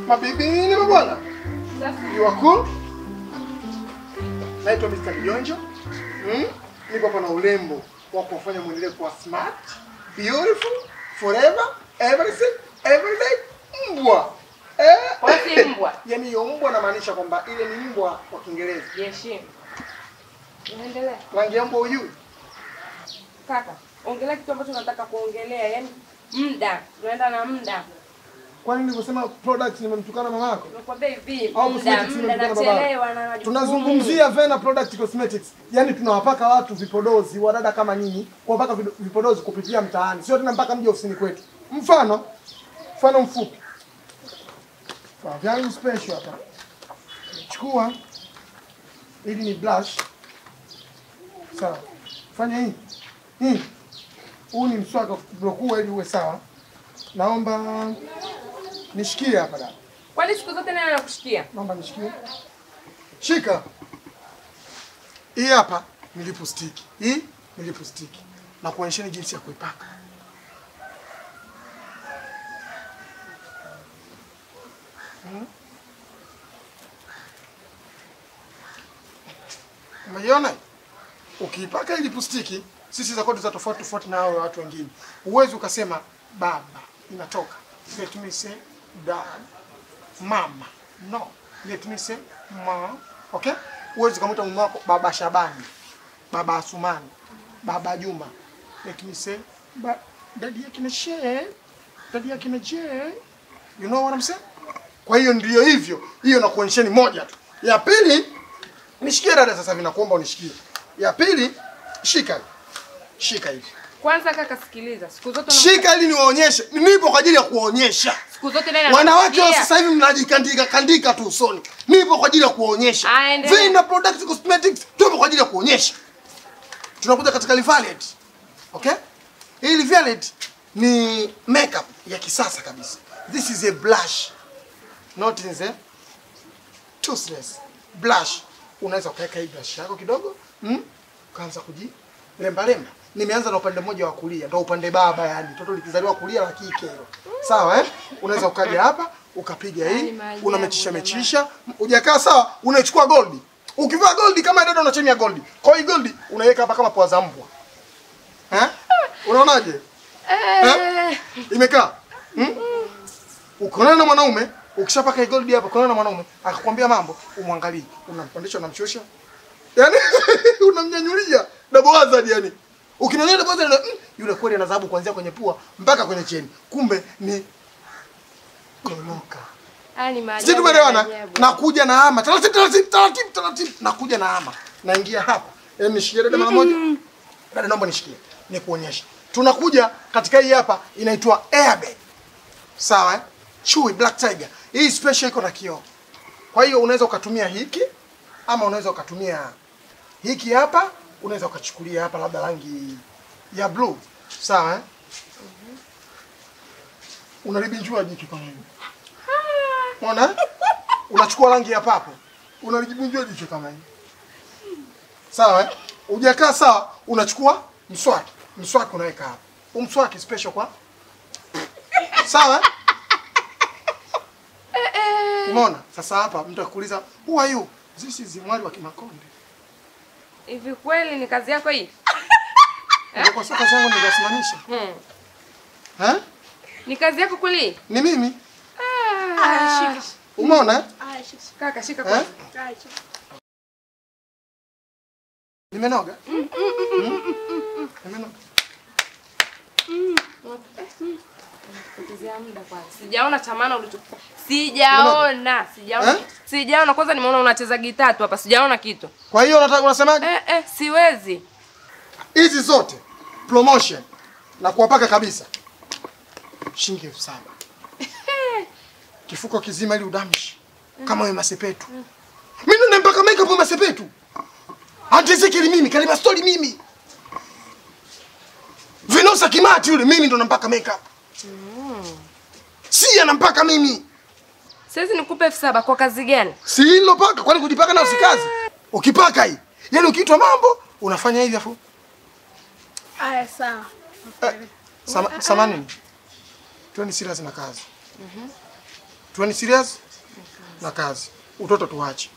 Mabibi ni mabwana. You are cool? Naitwa Mr. Mjonjo. Mm? Niko hapa na urembo wa kufanya muendelee kuwa smart, beautiful, forever, everything, every day. Mbwa. Eh? Wewe si mbwa. Yaani hiyo mbwa namaanisha kwamba ile ni mbwa kwa Kiingereza. Jiheshimu. Unaendelea. Rangi ya mbwa hujui? Kaka, ongelea kitu ambacho nataka kuongelea, yaani muda. Tunaenda na muda. Kwani nilivyosema product nimemtukana mama yako? Nakwambia hivi, Au muda, cosmetics muda nimemtukana baba yako? nachelewa na majukumu. Tunazungumzia Vena Product Cosmetics. Yaani tunawapaka watu vipodozi, wadada kama nyinyi, kuwapaka vido- vipodozi kupitia mtaani. Sio tena mpaka mje ofisini kwetu. Mfano, mfano mfupi. Kwa vyangu special hapa. Chukua hili ni blush. Sawa. Fanya hii. Hii. Huu ni mswaki wa kublokua ili uwe sawa. Naomba nishikie hapa dada. Kwani siku zote nani anakushikia? Naomba nishikie. Shika. Hii hapa ni lipstick. Hii ni lipstick. Na kuonyesheni jinsi ya kuipaka. Hmm? Umeiona? Ukiipaka hii lipstick, sisi za kwetu za tofauti tofauti na hao watu wengine. Uwezi ukasema baba inatoka. Let me say dad mama. No. Let me say ma. Okay? Uwezi kumuita mume wako baba Shabani, baba Asumani, baba Juma. Let me say ba daddy yake na she, daddy yake na je. You know what I'm saying? Kwa hiyo ndio hivyo. Hiyo na kuonyesheni moja tu. Ya pili nishikie dada sasa hivi nakuomba unishikie. Ya pili shika. Shika hivi. Kwanza kaka, sikiliza. Siku zote unamka- Shika ili niwaonyeshe. Nipo kwa ajili ya kuwaonyesha. siku zote nani Wanawake wa anakushikia? sasa hivi mnajikandika kandika tu usoni. Nipo kwa ajili ya kuwaonyesha. Ah, endelea. Vina Product Cosmetics tupo kwa ajili ya kuonyesha. Tunakuja katika Violet. Okay? Hii Violet ni makeup ya kisasa kabisa. This is a blush. Not in the toothless. Blush. Unaweza ukaweka hii blush yako kidogo, mm? Ukaanza kuji lemba lemba. Nimeanza na upande mmoja wa kulia, ndio upande baba yani. Toto likizaliwa kulia la kike hilo. Sawa eh? Unaweza ukaja hapa, ukapiga Yaani hii, maajabu unamechisha jamani. mechisha, hujakaa sawa, unachukua gold. Ukivaa gold kama dada unachemia gold. Kwa hiyo gold unaiweka hapa kama pua za mbwa. Eh? Unaonaje? Eh, Imekaa? Hmm? Ukiona na mwanaume, ukishapaka hii gold hapa, ukiona na mwanaume akakwambia mambo, umwangalie, unampandisha unamshusha. Yaani unamnyanyulia double hazard yani. Ukimnyanyulia double hazard mm, yule kweli ana dhahabu kuanzia kwenye pua mpaka kwenye cheni. Kumbe ni goloka. haya ni maajabu Sisi tumeelewana? ya ajabu. Nakuja na ama. Taratibu taratibu taratibu taratibu. Nakuja na ama. Naingia hapa. Yaani nishikie dada mara moja. Dada naomba nishikie. Nikuonyeshe. Tunakuja katika hii hapa inaitwa Airbag. Sawa eh? Chui Black Tiger. Hii special iko na kioo. Kwa hiyo unaweza ukatumia hiki ama unaweza ukatumia hiki hapa, unaweza ukachukulia hapa labda rangi ya blue. Sawa eh? Unalibinjua jicho kama hivi. Unaona? Unachukua rangi ya papo. Unalibinjua jicho kama hivi. Sawa eh? Hujakaa sawa, unachukua mswaki. Mswaki unaweka hapa. Huu mswaki special kwa Sawa? eh? Umeona? Sasa hapa mtu akuuliza, "Who are you?" This is Mwali wa Kimakonde. Hivi kweli ni kazi yako hii? Ndio kwa sasa zangu nikasimamisha. Hmm. Eh? Ni kazi yako kweli? Ni mimi. Ah, Umeona? eh? Kaka shika Eh? kwanza. Nimenoga? Mm? Nimenoga. Potezea muda kwanza. Sijaona tamana ulicho. Sijaona, sijaona. Eh? Sijaona kwanza nimeona unacheza gitaa tu hapa. Sijaona kitu. Kwa hiyo unataka unasemaje? Eh eh, siwezi. Hizi zote promotion na kuwapaka kabisa. Shilingi elfu saba. Kifuko kizima ili udamshi. Kama wewe masepetu. Mimi ndo nampaka makeup wa masepetu. Auntie Ezekiel mimi, Kalima Story mimi. Venosa Kimati yule mimi ndo nampaka makeup. Si anampaka mimi. Siwezi nikupe elfu saba kwa kazi gani? Si hilo paka kwani kujipaka na usikazi. Ukipaka hii. Yaani ukiitwa mambo unafanya hivi afu. Aya, sawa. Eh, sama, samani. Tueni serious na kazi. Tuweni serious na kazi, utoto tuache.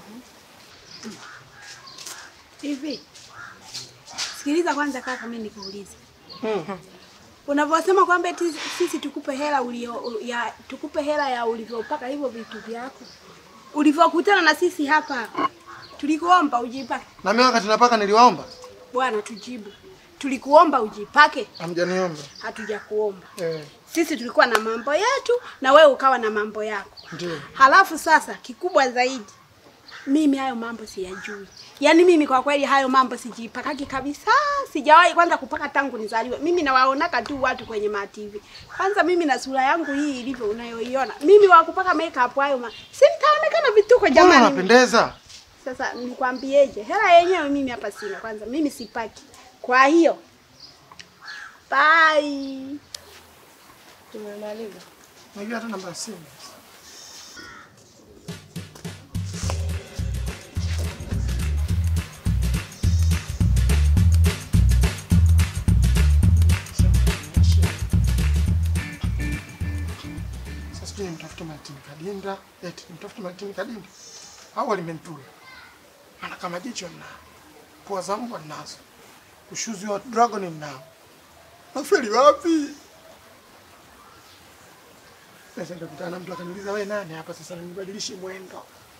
Hivi sikiliza kwanza kaka, mimi nikuulize. Unavyosema kwamba eti sisi tukupe hela ulio ya tukupe hela ya ulivyopaka hivyo vitu vyako, ulivyokutana na sisi hapa, tulikuomba ujipake. Na mimi wakati napaka niliwaomba, Bwana, tujibu, tulikuomba ujipake, hamjaniomba. hatujakuomba. Eh, Sisi tulikuwa na mambo yetu na wewe ukawa na mambo yako. ndio. Halafu sasa kikubwa zaidi, mimi hayo mambo siyajui. Yaani mimi kwa kweli hayo mambo sijipakaki kabisa, sijawahi kwanza kupaka tangu nizaliwe. Mimi nawaonaka tu watu kwenye ma TV. Kwanza mimi na sura yangu hii ilivyo unayoiona, mimi wa kupaka makeup hayo ma si nitaonekana vituko Mbona jamani. unapendeza? Sasa nikwambieje, hela yenyewe mimi hapa sina. Kwanza mimi sipaki, kwa hiyo bye. Tumemaliza. Najua hata namba ya simu. Sasa sijui nimtafute Martin Kadinda, eti nimtafute Martin Kadinda au alimentula. Maana kama jicho ninao, pua za mbwa ninazo, ushuzi wa dragon ninao. Nafeli wapi? Sasa nitakutana na mtu akaniuliza wewe nani hapa sasa nibadilishe mwendo.